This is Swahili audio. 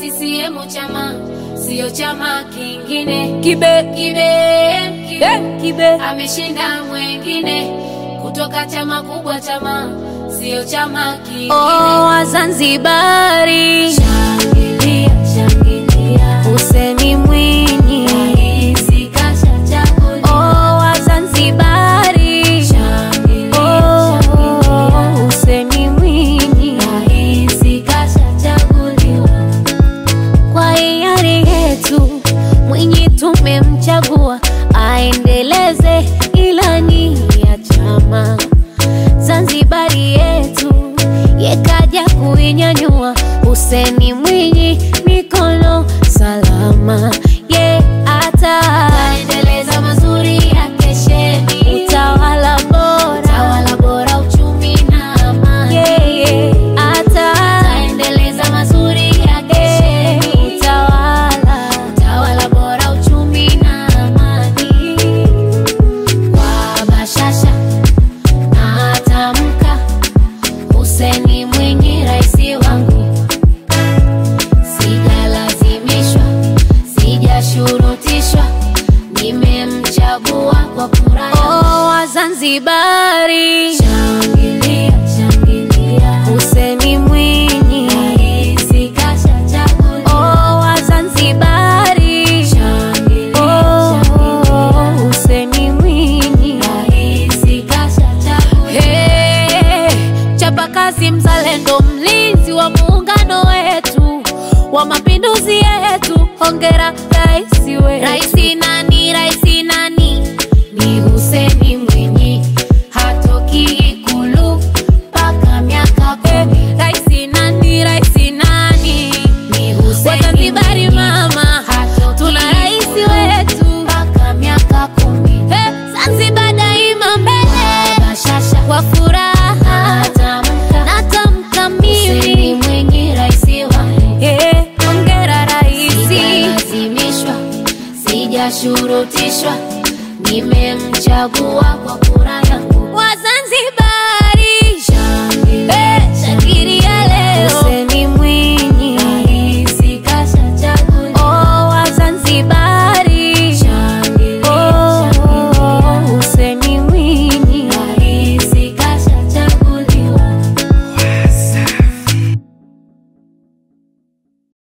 CCM chama sio chama kingine. Kibe Kibe, kibe, eh, kibe ameshinda mwengine kutoka chama kubwa, chama sio chama kingine. oh, Wazanzibari Shangilia, shangilia, Hussein Mwinyi rais kashachaguliwa. oh, Wazanzibari Shangilia, oh, shangilia, Hussein Mwinyi rais kashachaguliwa. kwa hiari yetu Mwinyi tumemchagua aendeleze ilani ya chama. Zanzibari yetu yekaja kuinyanyua. Huseni Mwinyi mikono salama, ye ata Endeleza mazuri ya kesheni, utawala bora tawala bora, uchumi na amani. yeye ata Endeleza mazuri ya kesheni, utawala tawala bora, uchumi na amani. Kwa bashasha na tamka, Hussein Mwinyi raisi wangu, sijalazimishwa, sijashurutishwa, nimemchagua kwa kura yangu. oh, Wazanzibari Shangilia, shangilia, Huseni Mwinyi rais kashachaguliwa. oh, Wazanzibari Shangilia, oh, shangilia, Huseni Mwinyi rais kashachaguliwa. Hey, chapa kazi mzalendo, mlinzi wa muungano wetu wa mapinduzi yetu, hongera rais wetu. Raisi nani, raisi nani? Ni Hussein Mwinyi, hatoki Ikulu mpaka miaka kumi. Raisi nani, raisi nani? Ni Hussein Wazanzibari Mwinyi, mama, hatoki tuna rais Ikulu wetu. mpaka miaka kumi. Hey, Zanzibar daima mbele Bashasha kwa furaha, natamka, natamka Hussein mimi Mwinyi raisi wangu. Hey, hongera raisi. Sijalazimishwa, sijashurutishwa, nimemchagua kwa kura